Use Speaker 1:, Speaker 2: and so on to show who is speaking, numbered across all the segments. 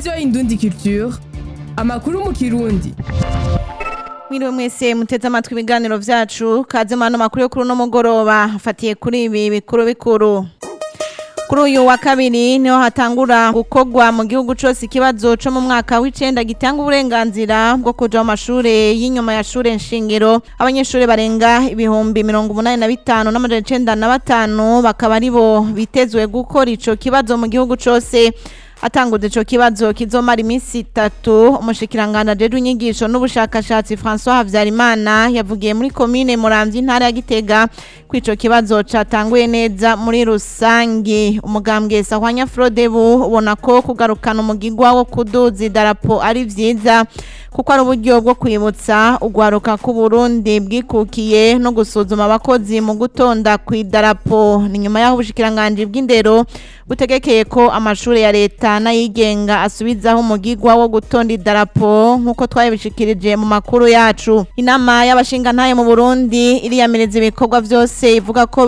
Speaker 1: radiyo indundi culture amakuru mu kirundi
Speaker 2: Mwiriwe mwese muteze amatwi ibiganiro vyacu kaze mano makuru yo kuri uno mugoroba afatiye kuri ibi bikuru bikuru kuri uyu wa kabiri niho hatangura gukorwa mu gihugu cose ikibazo co mu mwaka w'icenda gitanga uburenganzira bwo kuja mu mashure y'inyuma ya shure nshingiro abanyeshure barenga ibihumbi mirongo umunani na bitanu n'amajana icenda na batanu bakaba aribo bitezwe gukora ico kibazo mu gihugu cose atanguze ico kibazo kizomara iminsi itatu umushikirangana ajejwe inyigisho n'ubushakashatsi François Havyarimana yavugiye muri komine Muramvya intara ya Gitega ko ico kibazo catanguye neza muri rusangi umugambwe Sahwanya Frodebu ubona ko kugarukana umugigwa wo kuduza idarapo ari vyiza kuko ari uburyo bwo kwibutsa ugwaruka ku Burundi bwikukiye no gusuzuma abakozi mu gutonda ku idarapo ni nyuma y'aho ubushikiranganje bw'indero butegekeye ko amashure ya leta n'ayigenga asubizaho umugigwa wo gutonda idarapo nk'uko twabishikirije mu makuru yacu inama y'abashingantahe mu Burundi iriyamiriza ibikorwa vyose ivuga ko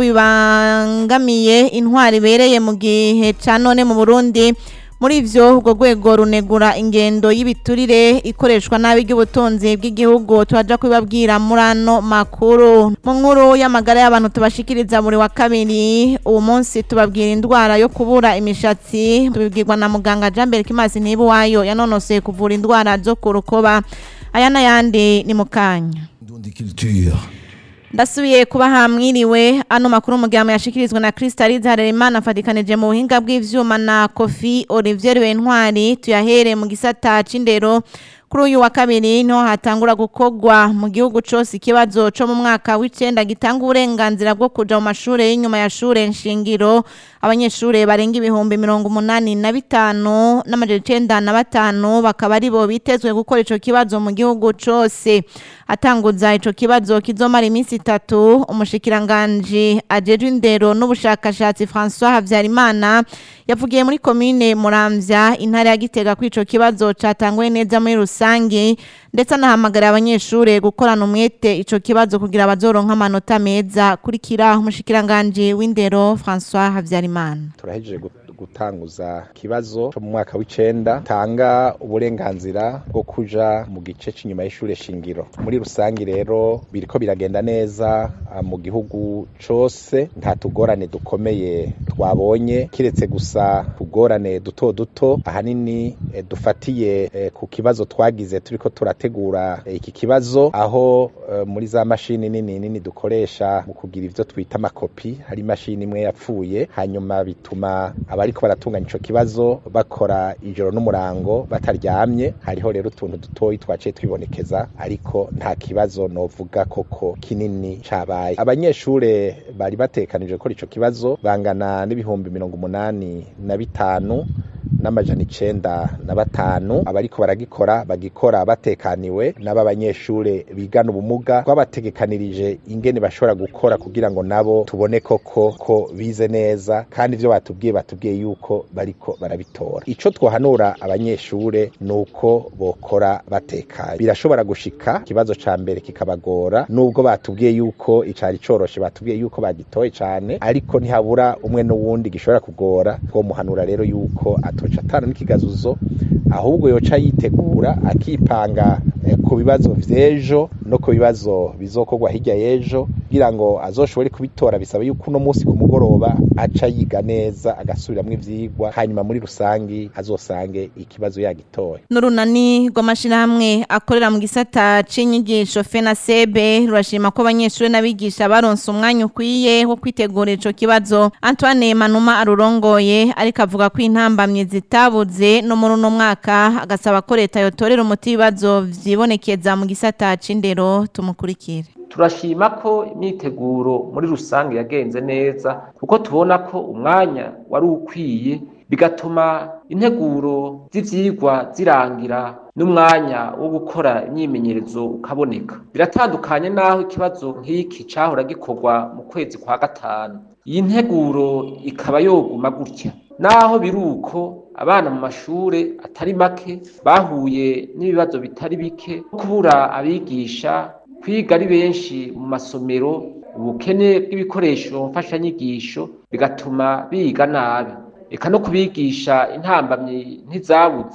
Speaker 2: bibangamiye intwari ibereye mu gihe ca none mu Burundi muri ivyo urwo rwego runegura ingendo y'ibiturire ikoreshwa nabi ry'ubutunzi bw'igihugu turaja kubibabwira muri ano makuru mu nkuru y'amagara y'abantu tubashikiriza buri wa kabiri uwo munsi tubabwira indwara yo kubura imishatsi tubibwirwa na muganga Jambere Kimasi Nibuwayo yanonoseye kuvura indwara zo ku rukoba aya n'ayandi ni mu kanya
Speaker 3: Indundi culture.
Speaker 2: ndasubiye kuba hamwiriwe ano makuru umugabo yashikirizwa na Crystalise Harerimana afatikanije mu buhinga bw'ivyuma na Kofi Olivier Bentwari tuyahere mu gisata c'indero kuri uyu wa kabiri niho hatangura gukorwa mu gihugu cose ikibazo co mu mwaka w'icenda gitanga uburenganzira bwo kuja mu mashure y'inyuma ya shure nshingiro abanyeshure barenga ibihumbi mirongo umunani na bitanu n'amajana icenda na batanu bakaba aribo bitezwe gukora ico kibazo mu gihugu cose atanguza ico kibazo kizomara iminsi itatu umushikiranganji ajejwe indero n'ubushakashatsi François Havyarimana yavugiye muri komine Muramvya intara ya Gitega ko ico kibazo catanguye neza muri rusangi ndetse anahamagara abanyeshure gukorana umwete ico kibazo kugira bazoronka amanota meza kurikira umushikiranganji w'indero François Havyarimana
Speaker 4: turahejeje gu- gutanguza ikibazo cyo mu mwaka w'icenda tanga uburenganzira bwo kuja mu gice c'inyuma y'ishure shingiro muri rusangi rero biriko biragenda neza ah, mu gihugu cose nta tugorane dukomeye twabonye kiretse gusa tugorane duto duto ahanini eh, dufatiye eh, ku kibazo twagize turiko turategura eh, iki kibazo aho eh, muri za mashini nini nini dukoresha mu kugira ivyo twita amakopi hari imashini imwe yapfuye hanyuma bituma abariko baratunganya ico kibazo bakora ijoro n'umurango bataryamye hariho rero utuntu dutoyi twaciye twibonekeza ariko nta kibazo novuga koko kinini cabaye abanyeshure bari batekanije gukora ico kibazo bangana n'ibihumbi mirongo umunani na bitanu n'amajana icenda na batanu abariko baragikora bagikora batekaniwe n'aba banyeshure bigana ubumuga twabategekanirije ingene bashobora gukora kugira ngo nabo tubone koko ko bize neza kandi ivyo batubwiye batubwiye yuko bariko barabitora ico twohanura abanyeshure nuko bokora batekanye birashobora gushika ikibazo ca mbere kikabagora nubwo batubwiye yuko icari coroshe batubwiye yuko bagitoye cane ariko ntihabura umwe n'uwundi gishobora kugora twomuhanura rero yuko atoca atana n'ikigazuzo ahubwo yoca yitegura akipanga eh, ku bibazo vy'ejo no ku bibazo bizokorwa hirya y'ejo kugira ngo azoshobore kubitora bisaba yuko uno munsi ku mugoroba aca yiga neza agasubiramwo ivyigwa hanyuma muri rusangi azosange ikibazo yagitoye
Speaker 2: n'urunani rw'amashirahamwe akorera mu gisata c'inyigisho FENASEB rurashima ko abanyeshure n'abigisha baronse umwanya ukwiye wo kwitegura ico kibazo Antoine Manuma arurongoye ariko avuga ko intambamye zitabuze no muri uno mwaka agasaba ko leta yotorera umuti ibibazo vyibonekeza mu gisata c'indero tumukurikire
Speaker 5: turashima ko imyiteguro muri rusange yagenze neza kuko tubona ko umwanya wari ukwiye bigatuma integuro z'ivyigwa zirangira n'umwanya wo gukora imyimenyerezo ukaboneka biratandukanye n'aho ikibazo nk'iki cahora gikorwa mu kwezi kwa gatanu iyi nteguro ikaba yoguma gutya naho biruko abana mu mashure atari make bahuye n'ibibazo bitari bike kubura abigisha kwiga ari benshi mu masomero ubukene bw'ibikoresho mfashanyigisho bigatuma biga nabi eka no kubigisha intambamyi ntizabuze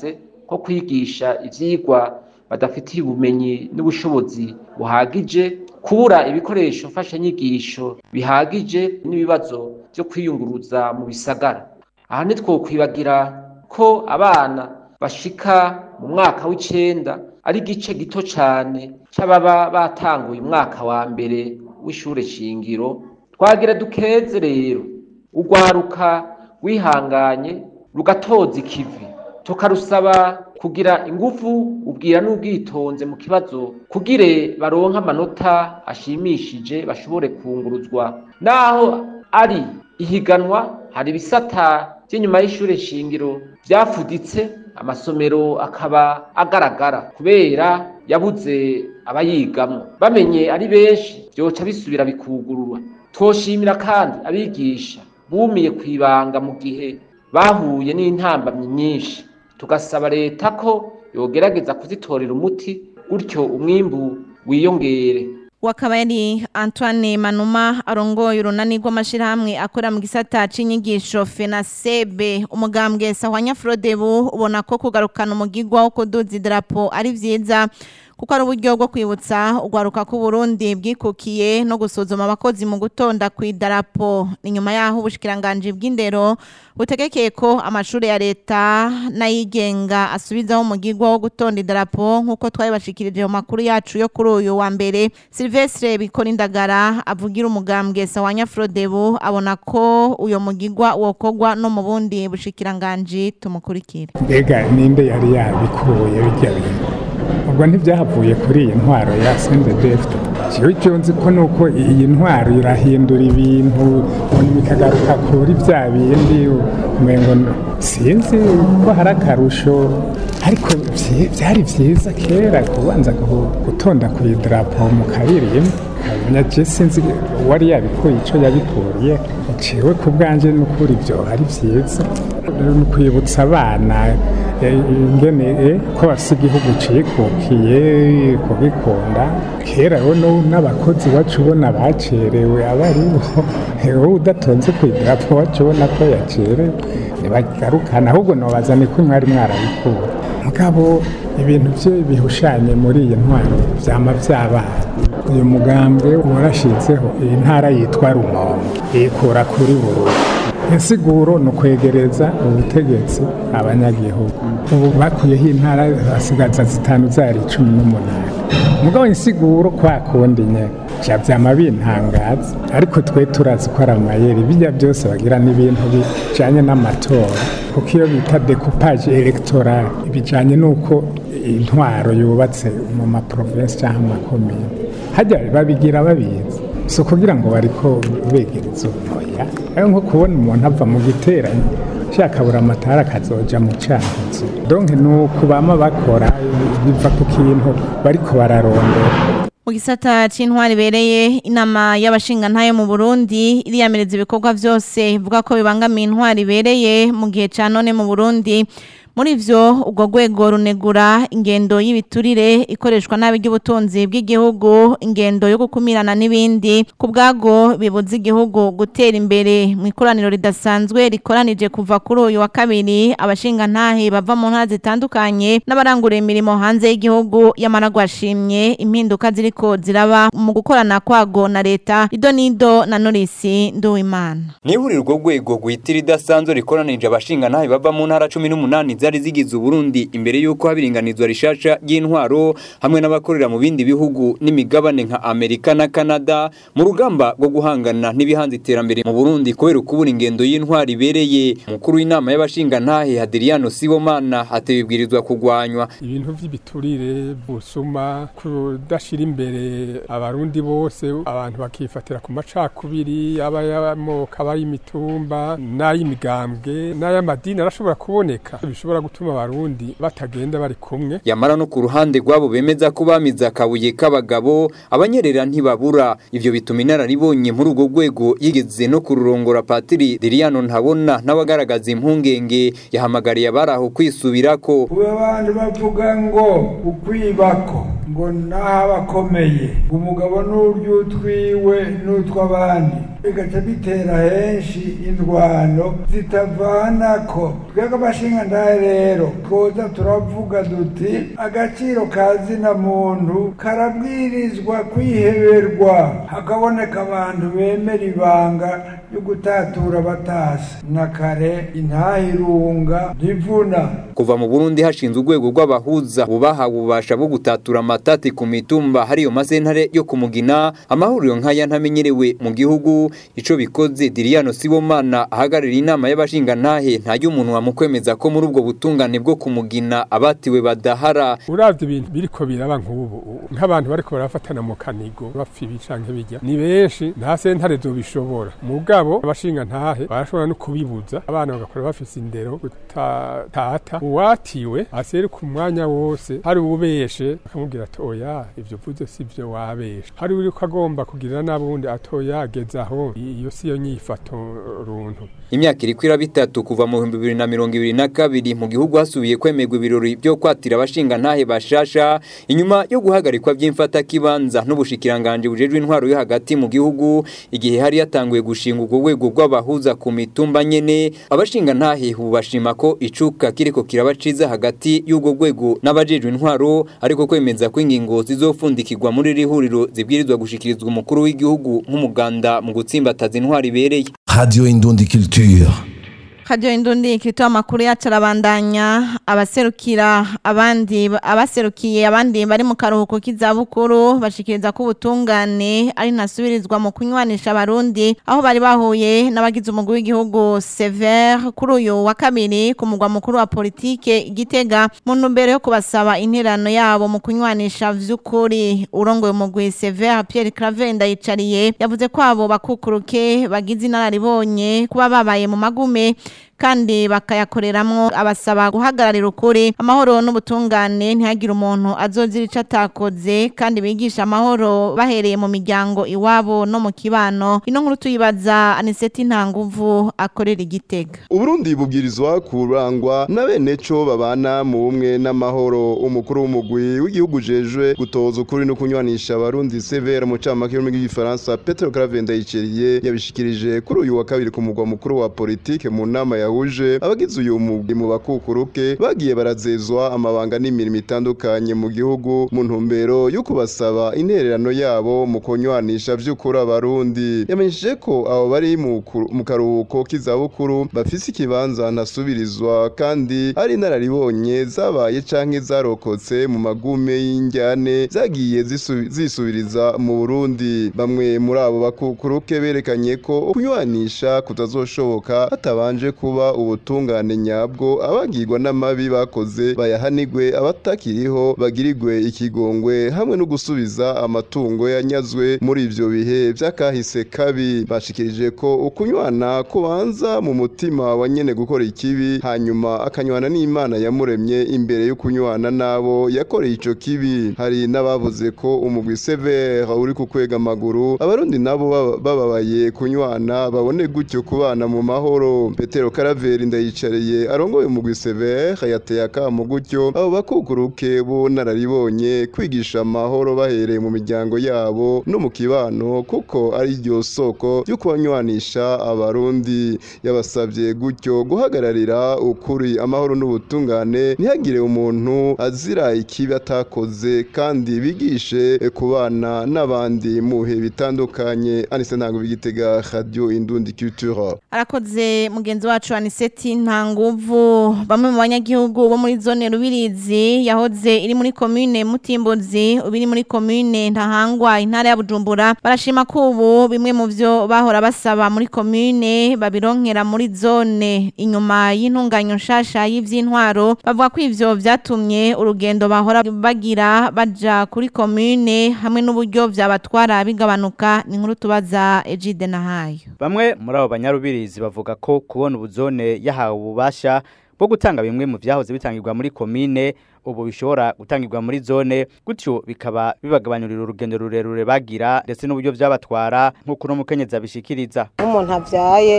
Speaker 5: nko kwigisha ivyigwa badafitiye ubumenyi n'ubushobozi buhagije kubura ibikoresho mfashanyigisho bihagije n'ibibazo vyo kwiyunguruza mu bisagara aha ntitwokwibagira ko abana bashika mu mwaka w'icenda ari igice gito cane c'ababa batanguye umwaka wa mbere w'ishure shingiro twagira dukeze rero urwaruka wihanganye rugatoza ikivi tukarusaba kugira ingufu ubwira n'ubwitonze mu kibazo kugire baronke amanota ashimishije bashobore kunguruzwa naho ari ihiganwa hari ibisata by'inyuma y'ishure shingiro vyafuditse amasomero akaba agaragara kubera yabuze abayigamwo bamenye ari benshi vyoca bisubira bikugururwa twoshimira kandi abigisha bumiye kwibanga mu gihe bahuye n'intambamyi nyinshi tugasaba leta ko yogerageza kuzitorera umuti gutyo umwimbu wiyongere
Speaker 2: wakaba yari Antoine Manuma arongoye urunani rw'amashirahamwe akora mu gisata c'inyigisho FENASEB umugambwe Sahwanya Frodebu ubona ko kugarukana umugigwa wo kuduza idarapo ari vyiza kuko ari uburyo bwo kwibutsa urwaruka ku Burundi bwikukiye no gusuzuma abakozi mu gutonda ku idarapo ni nyuma yaho ubushikiranganje bw'indero butegekeye ko amashuri ya leta n'ayigenga asubizaho umugigwa wo gutonda idarapo nk'uko twabibashikirije mu makuru yacu yo kuri uyu wa mbere Silvestre bikora indagara avugira umugambwe Sawanya Frodebu abona ko uyo mugigwa wokogwa no mu bundi bushikiranganje tumukurikire
Speaker 3: mbega ninde yari yabikuye bijya bintu ubwo ntibyahavuye kuri iyi ntwaro ya sendedefite jewe icyo nzi ko nuko iyi ntwaro irahindura ibintu ubundi bikagaruka kuri bya bindi umengo sinzi ko hari akarusho ariko vye- vyari vyiza kera kubanza gu- gutonda ku idarapo mu kabiririmbo kamenya je sinzi uwari yabikuye ico yabikuriye ciwe ku bwanje n'ukuri ivyo ari vyiza ni ukwibutsa abana eh, ingene eh, ko bafise igihugu cikukiye kubikunda kera rero no- n'abakozi wacu ubona bacerewe aba ari bo wowe udatonze ku idarapo wacu ubona ko yacerewe ntibagarukana ahubwo nobaza ni ko mwari mwarabikura mugabo ibintu byo bihushanye muri iyi ntwaro vyama vyabaye uyu mugambwe warashizeho iyi ntara yitwa rumonge ikura kuri bururi insiguro ni ukwegereza ubutegetsi abanyagihugu ubu bakuyeho intara basigaza zitanu zari cumi n'umunani mugabo insiguro kwa kundi nyene vya vyama bintangaza ariko twe turazi ko ari amayeri bijya byose bagira n'ibintu bijanye n'amatora kuko iyo bita decoupage electoral bijanye n'uko intwaro yubatse mu maprovinsi cyangwa mu makomine hajya babigira babizi si ukugira ngo bariko begereza ubunoya ayo nko kubona umuntu ava mu giteranyo shakabura amatara akazoja mu cankuzo donke ni ukubama bakora biva ku kintu bariko bararondera
Speaker 2: mu gisata c'intwari ibereye inama y'abashingantahe mu Burundi iriyamireza ibikorwa vyose ivuga ko bibangamiye intwari ibereye mu gihe ca none mu Burundi muri vyo ubwo rwego runegura ingendo y'ibiturire ikoreshwa nabi ry'ubutunzi bw'igihugu ingendo yo gukumirana n'ibindi ku bwago bibuza igihugu gutera imbere mu ikoraniro ridasanzwe rikoranije kuva kuri uyu wa kabiri abashingantahe bava mu ntara zitandukanye n'abaranguriye imirimo hanze y'igihugu yamara gwashimye impinduka ziriko ziraba mu gukorana kwago na leta ido nido na Norisi Nduwimana
Speaker 6: Nihuriro urwo rwego rwitira idasanzwe rikoranije abashingantahe bava mu ntara cumi n'umunani zari zigize Uburundi imbere y'uko haba iringanizwa rishasha ry'intwaro hamwe n'abakorera mu bindi bihugu n'imigabane nka Amerika na Canada mu rugamba rwo guhangana n'ibihanze iterambere mu Burundi kubera ukubura ingendo y'intwaro ibereye umukuru w'inama y'abashingantahe Hadriano Sibomana atebibwirizwa kugwanywa
Speaker 7: ibintu by'ibiturire busuma kudashira imbere abarundi bose abantu bakifatira ku macakubiri aba y'amoko aba y'imitumba n'ay'imigambwe n'ay'amadini arashobora kuboneka bishobora gutuma abarundi batagenda bari kumwe
Speaker 6: yamara no ku ruhande rwabo bemeza ko bamize akabuye k'abagabo abanyerera ntibabura ivyo bituma inararibonye muri urwo rwego yigeze no kururongora patiri Diriano ntabona n'abagaragaza impungenge yahamagariye abari aho kwisubirako
Speaker 8: ubu abantu bavuga ngo ukwibako ngo n'abakomeye umugabo n'ury'utwiwe n'utw'abandi bigaca bitera henshi indwano zitavanako twebwe abashinga ndahe rero twoza turavuga duti agaciro ka zina muntu karabwirizwa kwiheberwa hakaboneka abantu bemera ibanga ryo gutatura batasi na kare intahirunga ntivuna
Speaker 6: kuva mu Burundi hashinzwe urwego rw'abahuza bubaha ububasha bwo gutatura amatati ku mitumba hariyo masentare yo kumugina amahuriro nk'aya ntamenyerewe mu gihugu ico bikoze Diriano Sibomana ahagarira inama y'abashingantahe nta y'umuntu wamukwemeza ko muri ubwo butungane bwo kumugina abatiwe badahara
Speaker 7: uravye ibintu biriko biraba nk'ubu nk'abantu bariko barafatana mu kanigo bapfa ibi canke bijya ni benshi nta sentare zobishobora mugabo abashingantahe barashobora no kubibuza abana bagakora bafise indero gutatata uwatiwe aseruka umwanya wose hari ubeshe akamubwira ati oya ivyo vuze si vyo wabeshe hari uriko agomba kugirira n'abundi atoya ageze aho iyo siyo nyifato runtu
Speaker 6: imyaka iriko iraba itatu kuva mu bihumbi bibiri na mirongo ibiri na kabiri mu gihugu hasubiye kwemerwa ibirori vyo kwatira abashingantahe bashasha inyuma yo guhagarikwa vy'imfatakibanza n'ubushikiranganje bujejwe intwaro yo hagati mu gihugu igihe hari yatanguye gushinga urwo rwego rw'abahuza ku mitumba nyene abashingantahe ubu bashima ko icuka kiriko kiraba ciza hagati y'urwo rwego n'abajejwe intwaro ariko kwemeza ko ingingo zizofundikirwa muri iri huriro zibwirizwa gushikirizwa umukuru w'igihugu nk'umuganda mu gutsimbataza intwaro ibereye
Speaker 9: Radio Indundi Culture.
Speaker 2: Radio Indundi kirito amakuru yacu arabandanya abaserukira abandi abaserukiye abandi bari mu karuhuko k'izabukuru bashikiriza ko ubutungane ari nasubirizwa mu kunywanisha abarundi aho bari bahuye n'abagize umugwi w'igihugu Sever kuri uyu wa kabiri ku mugwa mukuru wa politike igitega mu ntumbero yo kubasaba interano yabo mu kunywanisha vy'ukuri urongoye umugwi Sever Pierre Claver ndayicariye yavuze ko abo bakukuruke bagize inararibonye kuba babaye mu magume kandi bakayakoreramwo abasaba guhagararira ukuri amahoro n'ubutungane ntihagire umuntu azozira ico atakoze kandi bigisha amahoro bahereye mu miryango iwabo no mu kibano ino nkuru tuyibaza aniseti ntanguvu akorera igitega
Speaker 10: uburundi bubwirizwa kurangwa na bene co babana mu bumwe n'amahoro umukuru w'umugwi w'igihugu jejwe gutoza ukuri no kunywanisha abarundi severa mu camake y'ururimi rw'igifaransa petero clave ndayiceriye yabishikirije kuri uyu wa kabiri ku mugwa mukuru wa politike mu nama yahuje abagize uyu mugwi mu bakukuruke bagiye barazezwa amabanga n'imirimo itandukanye mu gihugu mu ntumbero yo kubasaba intererano yabo mu kunywanisha vy'ukuri abarundi yamenyesheje ko abo bari mu kuru- mu karuhuko k'izabukuru bafise ikibanza ntasubirizwa kandi ari inararibonye zabaye canke zarokotse mu magume y'injyane zagiye zisu- zisubiriza mu Burundi bamwe muri abo bakukuruke berekanye ko kunywanisha kutazoshoboka hatabanje kuba ubutungane nyabwo abagirwa n'amabi bakoze bayahanigwe abatakiriho bagirigwe ikigongwe hamwe no gusubiza amatungo yanyazwe muri ivyo bihe vy'akahise kabi bashikirije ko ukunywana kubanza mu mutima wa nyene gukora ikibi hanyuma akanywana n'imana yamuremye imbere yo kunywana n'abo yakoreye ico kibi hari n'abavuze ko umugwi severe uri ku kwega amaguru abarundi nabo baba- bababaye kunywana babone gutyo kubana mu mahoro petero karaveri ndayicariye arongoye umugwi severe yateye akamo gutyo abo bakukuruke bo nararibonye kwigisha amahoro bahereye mu miryango yabo no mu kibano kuko ari ryo soko ryo kubanywanisha abarundi yabasabye gutyo guhagararira ukuri amahoro n'ubutungane ntihagire umuntu azira ikibi atakoze kandi bigishe kubana n'abandi mu bihe bitandukanye anise ntabwo bigitega radio indundi culture
Speaker 2: arakoze mugenzi wacu aniseti nta nguvu bamwe mu banyagihugu bo muri zone rubirizi yahoze iri muri komine mutimbuzi ubu iri muri komine ntahangwa intara ya bujumbura barashima ko ubu bimwe mu byo bahora basaba muri komine babironkera muri zone inyuma y'intunganyo nshasha y'ivy'intwaro bavuga ko ivyo vyatumye urugendo bahora bagira baja kuri komine hamwe n'uburyo vyabatwara bigabanuka ni nkuru tubaza Egide Nahayo
Speaker 11: Bamwe muri abo banyarubirizi bavuga ko kubona ubuzone yahawe ububasha bwo gutanga bimwe mu vyahoze bitangirwa muri komine ubu bishobora gutangirwa muri zone gutyo bikaba bibagabanyurira urugendo rurerure bagira ndetse n'uburyo vyabatwara nk'uko uno mukenyezi abishikiriza
Speaker 12: nk'umuntu avyaye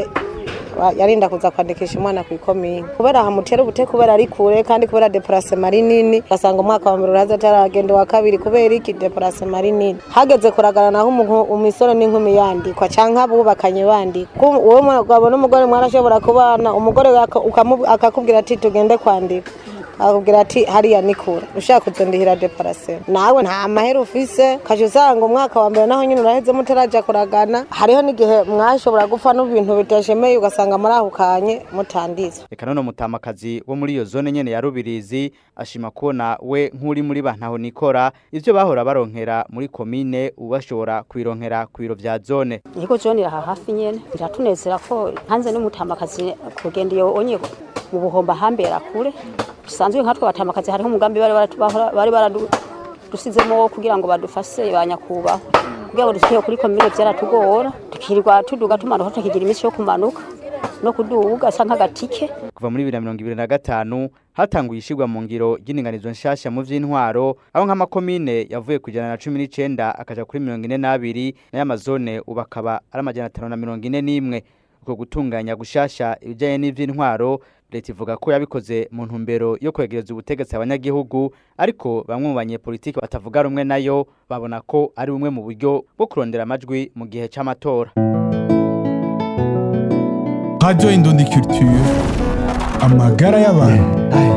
Speaker 12: wa- yarinda kuza kwandikisha umwana ku ikomine kubera hamutera ubute kubera ari kure kandi kubera deparasema ari nini ugasanga umwaka wa mbere uraza ataragenda uwa kabiri kubera iki deparasema ari nini hageze kuragana naho umuntu- umusore n'inkumi yandikwa canke abubakanye bandikwa Ku- uwo mugabo n'umugore mwarashobora kubana umugore aka- ukamu- akakubwira ati tugende kwandika akubwira ati hariya ni kure ushaka kuzondihira deparasema nawe nta mahera ufise kaje usanga umwaka wa mbere naho nyine uraheze mutaraja kuragana hariho n'igihe mwashobora gupfa n'ibintu bitashemeye ugasanga murahukanye mutanditswe
Speaker 11: Eka none mutamakazi wo muri iyo zone nyene ya Rubirizi ashima kubona we nk'uri muri bantaho nikora ivyo bahora baronkera muri komine ubashobora kwironkera ku biro vya zone
Speaker 13: Niko John aha hafi nyene biratunezera ko hanze n'umutamakazi kugenda iyo onye mu buhomba hambera kure bisanzwe nka twabatamakazi hariho umugambi bari baratubahora bari baradusizemo kugira ngo badufashe banyakubaho kugira ngo dushike kuri komine vyaratugora tukirirwa tuduga tumanuka tukigira iminsi yo kumanuka no kuduga asa nk'agatike
Speaker 11: kuva muri 2025 hatanguye ishigwa mu ngiro ry'indinganizo nshasha mu vy'intwaro aho nk'amakomine yavuye ku ijana na cumi n'icenda akaja kuri mirongo ine n'abiri nayo amazone ubu akaba ari amajana atanu na mirongo ine n'imwe uko gutunganya gushasha ibijanye n'ivy'intwaro leta ivuga ko yabikoze mu ntumbero yo kwegereza ubutegetsi abanyagihugu ariko bamwe mu banyepolitiki batavuga rumwe nayo babona ko ari bumwe mu buryo bwo kurondera amajwi mu gihe c'amatora
Speaker 14: Radio Indundi Culture amagara y'abantu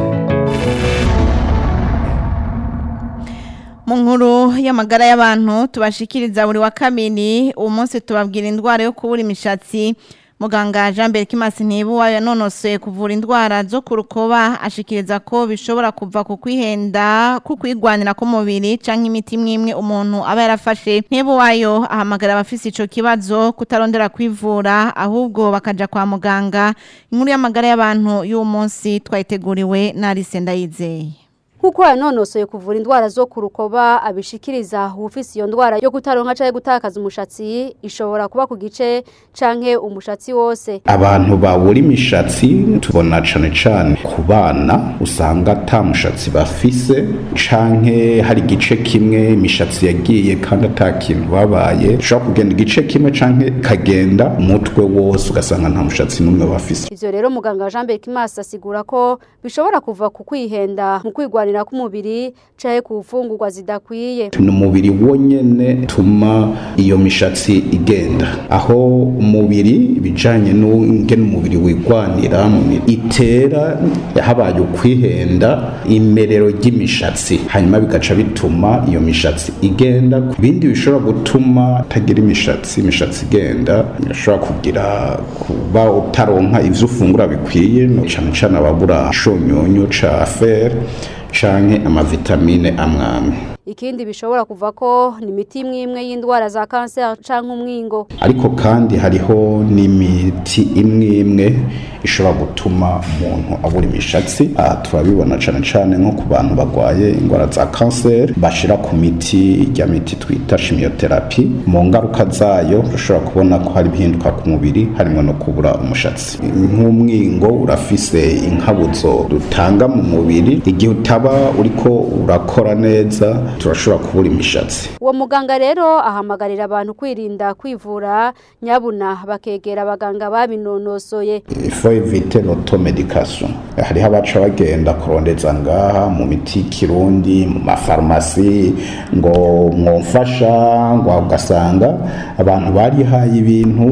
Speaker 2: mu nkuru y'amagara y'abantu tubashikiriza buri wa kabiri uwo munsi tubabwira indwara yo kubura imishatsi muganga jean mbere kimasi ntibuwa yanonosoye kuvura indwara zo ku rukoba ashikiriza ko bishobora kuva ku kwihenda ku kwigwanira k'umubiri canke imiti imwe imwe umuntu aba yarafashe ntibuwayo ahamagara abafise ico kibazo kutarondera kwivura ahubwo bakaja kwa muganga inkuru y'amagara y'abantu y'uwo munsi twayiteguriwe na Alice Ndayizeye
Speaker 15: Kuko yanonosoye kuvura indwara zo ku rukoba abishikiriza ufise iyo ndwara yo kutaronka canke gutakaza umushatsi ishobora kuba ku gice canke umushatsi wose
Speaker 16: abantu babura imishatsi tubona cane cane ku bana usanga ata mushatsi bafise canke hari igice kimwe imishatsi yagiye kandi ata kintu babaye ushobora kugenda igice kimwe canke kagenda umutwe wose ugasanga nta mushatsi n'umwe bafise
Speaker 15: ivyo rero muganga Jean Bekimasi asigura ko bishobora kuva ku kwihenda mu kwigwanira k'umubiri canke ku mfungurwa zidakwiye
Speaker 16: ni umubiri wonyene tuma iyo mishatsi igenda aho umubiri ibijanye n'ingene umubiri wigwanira mu mi- itera habaye ukwihenda imerero ry'imishatsi hanyuma bigaca bituma iyo mishatsi igenda ibindi bishobora gutuma utagira imishatsi imishatsi igenda birashobora kugira kuba utaronka ivyo ufungura bikwiye no cane cane ababura ishonyonyo ca fer canke amavitamine amwamwe
Speaker 15: ikindi bishobora kuva ko ni imiti imwe imwe y'indwara za kanseri canke umwingo
Speaker 16: ariko kandi hariho n'imiti imwe imwe ishobora gutuma umuntu abura imishatsi aha turabibona cane cane nko ku bantu barwaye indwara za kanseri bashira ku miti irya miti twita chimiotherapy mu ngaruka zayo urashobora kubona ko hari ibihinduka ku mubiri harimo no kubura umushatsi nk'umwingo urafise inkabuzo dutanga mu mubiri igihe utaba uriko urakora neza turashobora kubura imishatsi
Speaker 15: uwo muganga rero ahamagarira abantu kwirinda kwivura nyabuna bakegera abaganga babinonosoye
Speaker 16: faut éviter l'automedication hariho abaca bagenda kurondeza ngaha mu miti y'ikirundi mu mafarumasi ngo mwomfasha ngo ugasanga abantu barihaye ibintu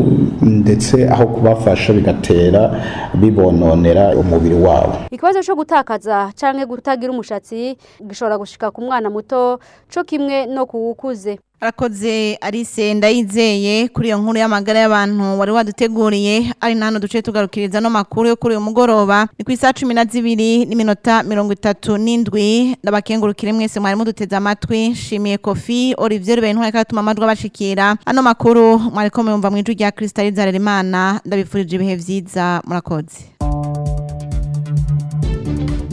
Speaker 16: ndetse aho kubafasha bigatera bibononera umubiri wabo
Speaker 15: ikibazo cyo gutakaza canke kutagira umushatsi gishobora gushika ku mwana muto co kimwe no kuwukuze
Speaker 2: arakoze Alice ndayizeye kuri iyo nkuru y'amagara y'abantu wari waduteguriye ari nano duce tugarukiriza no makuru yo kuri uyu mugoroba ni ku isaha cumi na zibiri n'iminota mirongo itatu n'indwi ndabakengurukire mwese mwari muduteze amatwi nshimiye kofi olivier rubeye ntwari karatuma amajwi abashikira ano makuru mwariko muyumva mu ijwi rya krisitali zarerimana ndabifurije ibihe vyiza murakoze